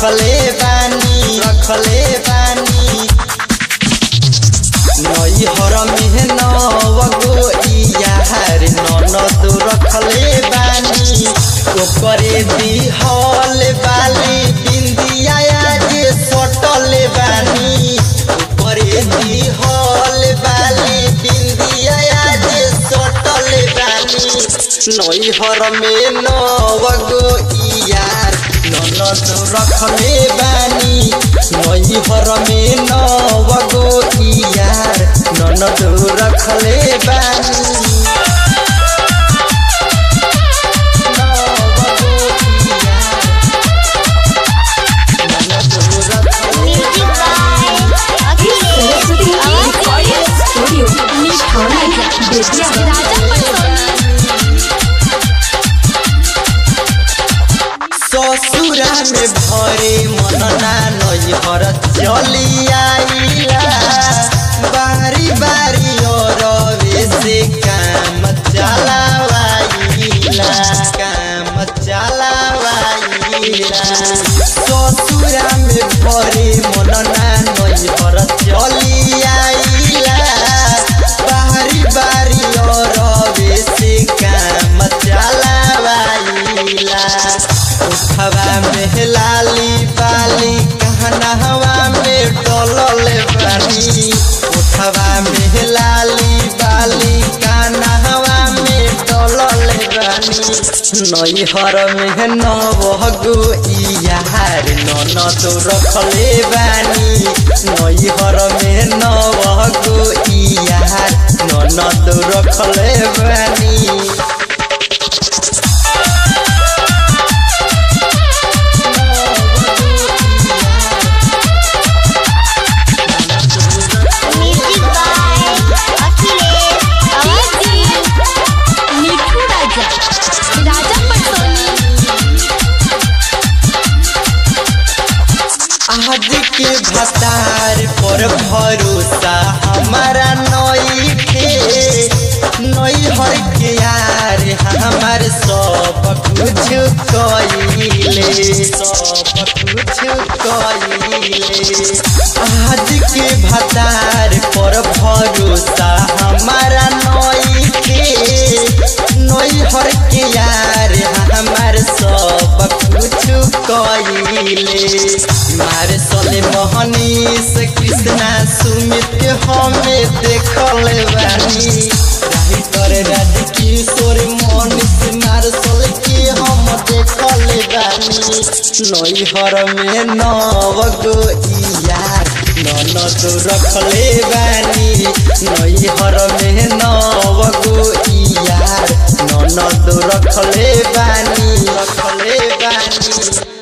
रखले बानी रखले बानी नई हर में नवगो यार ननद रखले बानी ओकरे दिहल बाली बिंदिया जे सटल बानी ओकरे दिहल बाली बिंदिया जे सटल बानी नई हर में नवगो यार ननद रखले बानी नई हर में नवगो यार ननद रखले बानी नवगो यार, ननद रखले music by Akhilesh recording studio मिठाई बेतिया राजा ससुरा में भरे मनना नैहर चली आइला बारी बारी और से काम चलावाइला काम चलावाइला ससुरा में भरे मनना नैहर चली आइला बारी बारी और से काम चलावाइला उठवा में लाली बाली कहनहवा में डोलल बानी उठवा में लाली बाली कहनहवा में डोलल बानी नैहर में नवगो यार ननद रखले बानी नैहर में नवगो यार ननद रखले बानी म्यूजिक बाय अखिलेश मिठू राजा राजा पटोनी आज के भतार पर भरोसा हमारा नई के नई हर के यार हमार सब कुछ कइले सब कुछ कइले आज के भतार पर भरोसा हमारा नई के नई हर के यार हमार सब कुछ कइले मार सले मोहनीश कृष्णा सुमित के हमें देखल बानी राही करे राज किशोर मनीष मार सले के हम देखल बानी नैहर में नवगो यार ननद रखले बानी नैहर में नवगो यार ननद रखले बानी रखले बानी